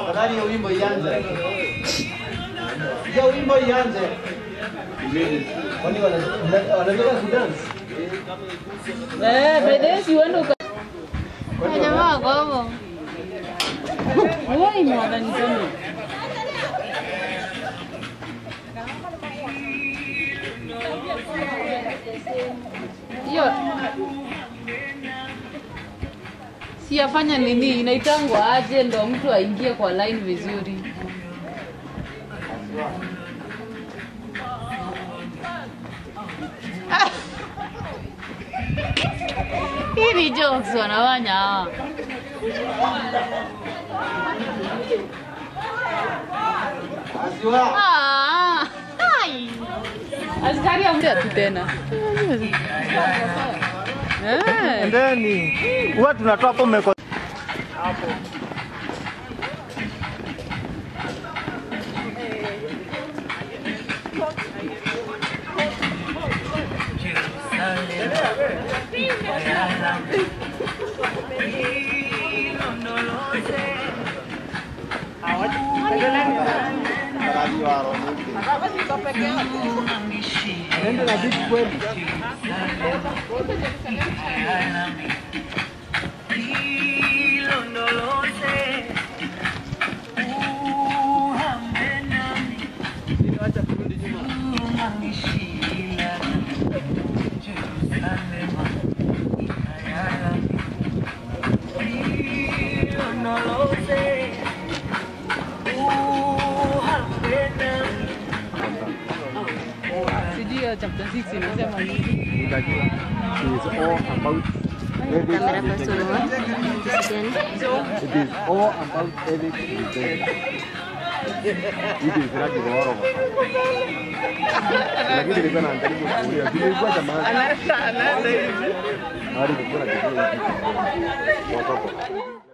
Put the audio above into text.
Tafadhali hiyo wimbo ianze. Hiyo wimbo ianze. Kwani wana- wanataka kudance? Eh, by the way, si uende uka... Jamaa wako hapo. Wewe mwana niseme. Hiyo si afanya nini, inaitangwa aje ndo mtu aingie kwa line vizuri. Hii ni jokes wanafanya hawa. Asiwa. Ah, ai. Askari amda tu tena. Eh. Endeni. Huwa tunatoa hapo mmeko. Anaenda na beat kweli. Sijui hiyo chapter 6 inasema nini. Unajua, it is all about Kamera pasuri wa. Kisikiani. it is all about Eric Mutenda. It is Raji Goro. Lakini nilikuwa naangalia kuulia. Nilikuwa jamaa. Anaenda anaenda hivi. Hadi nilikuwa najibu hivi. Watoto.